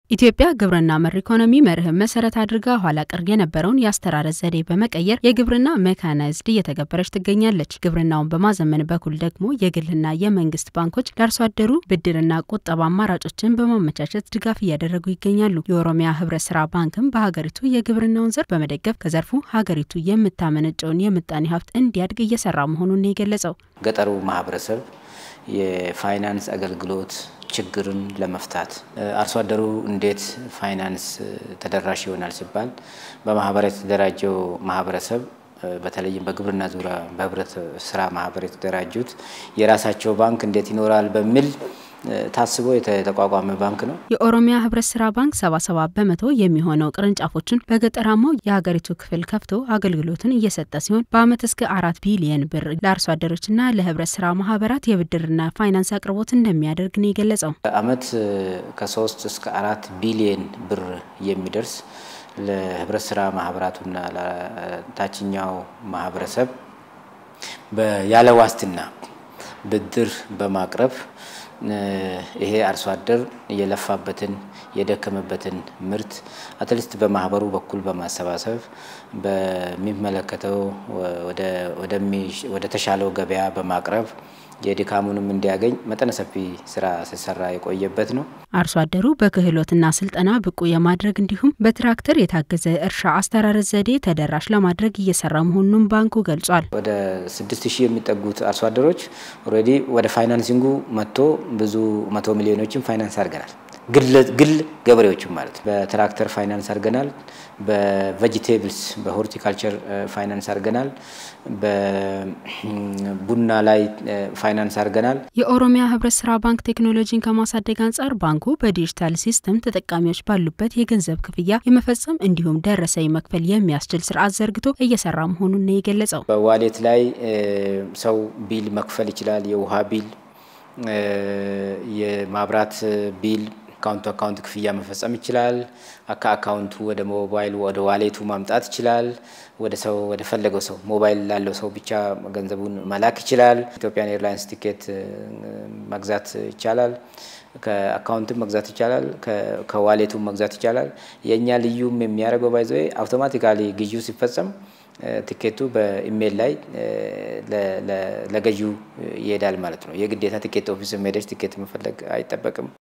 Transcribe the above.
ኢትዮጵያ ግብርና መር ኢኮኖሚ መርህን መሰረት አድርጋ ኋላ ቀር የነበረውን የአስተራረስ ዘዴ በመቀየር የግብርና ሜካናይዝድ እየተገበረች ትገኛለች። ግብርናውን በማዘመን በኩል ደግሞ የግልና የመንግስት ባንኮች ለአርሶ አደሩ ብድርና ቁጠባ አማራጮችን በማመቻቸት ድጋፍ እያደረጉ ይገኛሉ። የኦሮሚያ ህብረት ስራ ባንክም በሀገሪቱ የግብርናውን ዘርፍ በመደገፍ ከዘርፉ ሀገሪቱ የምታመነጨውን የምጣኔ ሀብት እንዲያድግ እየሰራ መሆኑን ነው የገለጸው። ገጠሩ ማህበረሰብ የፋይናንስ አገልግሎት ችግርን ለመፍታት አርሶ አደሩ እንዴት ፋይናንስ ተደራሽ ይሆናል ሲባል በማህበር የተደራጀው ማህበረሰብ በተለይም በግብርና ዙሪያ በህብረት ስራ ማህበር የተደራጁት የራሳቸው ባንክ እንዴት ይኖራል በሚል ታስቦ የተቋቋመ ባንክ ነው። የኦሮሚያ ህብረት ስራ ባንክ ሰባ ሰባት በመቶ የሚሆነው ቅርንጫፎችን በገጠራማው የሀገሪቱ ክፍል ከፍቶ አገልግሎትን እየሰጠ ሲሆን በአመት እስከ አራት ቢሊየን ብር ለአርሶ አደሮችና ለህብረት ስራ ማህበራት የብድርና ፋይናንስ አቅርቦት እንደሚያደርግ ነው የገለጸው። በአመት ከሶስት እስከ አራት ቢሊየን ብር የሚደርስ ለህብረት ስራ ማህበራቱና ለታችኛው ማህበረሰብ ያለ ዋስትና ብድር በማቅረብ ይሄ አርሶ አደር የለፋበትን የደከመበትን ምርት አትሊስት በማህበሩ በኩል በማሰባሰብ በሚመለከተው ወደ ተሻለው ገበያ በማቅረብ የድካሙንም እንዲያገኝ መጠነ ሰፊ ስራ ሲሰራ የቆየበት ነው። አርሶ አደሩ በክህሎትና ስልጠና ብቁ የማድረግ እንዲሁም በትራክተር የታገዘ እርሻ አስተራረስ ዘዴ ተደራሽ ለማድረግ እየሰራ መሆኑን ባንኩ ገልጿል። ወደ ስድስት ሺህ የሚጠጉት አርሶ አደሮች ኦልሬዲ ወደ ፋይናንሲንጉ መጥቶ ብዙ መቶ ሚሊዮኖችን ፋይናንስ አድርገናል። ግል ገበሬዎችም ማለት ነው። በትራክተር ፋይናንስ አድርገናል። በቬጂቴብልስ በሆርቲካልቸር ፋይናንስ አድርገናል። በቡና ላይ ፋይናንስ አድርገናል። የኦሮሚያ ህብረት ስራ ባንክ ቴክኖሎጂን ከማሳደግ አንጻር ባንኩ በዲጂታል ሲስተም ተጠቃሚዎች ባሉበት የገንዘብ ክፍያ የመፈጸም እንዲሁም ደረሰኝ መክፈል የሚያስችል ስርዓት ዘርግቶ እየሰራ መሆኑን ነው የገለጸው። በዋሌት ላይ ሰው ቢል መክፈል ይችላል። የውሃ ቢል፣ የማብራት ቢል አካውንቱ አካውንት ክፍያ መፈጸም ይችላል። ከአካውንቱ ወደ ሞባይል ወደ ዋሌቱ ማምጣት ይችላል። ወደ ሰው ወደ ፈለገው ሰው ሞባይል ላለው ሰው ብቻ ገንዘቡን መላክ ይችላል። ኢትዮጵያን ኤርላይንስ ቲኬት መግዛት ይቻላል። ከአካውንትም መግዛት ይቻላል። ከዋሌቱም መግዛት ይቻላል። የእኛ ልዩም የሚያደርገው ባይዘ አውቶማቲካሊ ግዢው ሲፈጸም ቲኬቱ በኢሜይል ላይ ለገዢው ይሄዳል ማለት ነው። የግዴታ ቲኬት ኦፊስ ሄደች ቲኬት መፈለግ አይጠበቅም።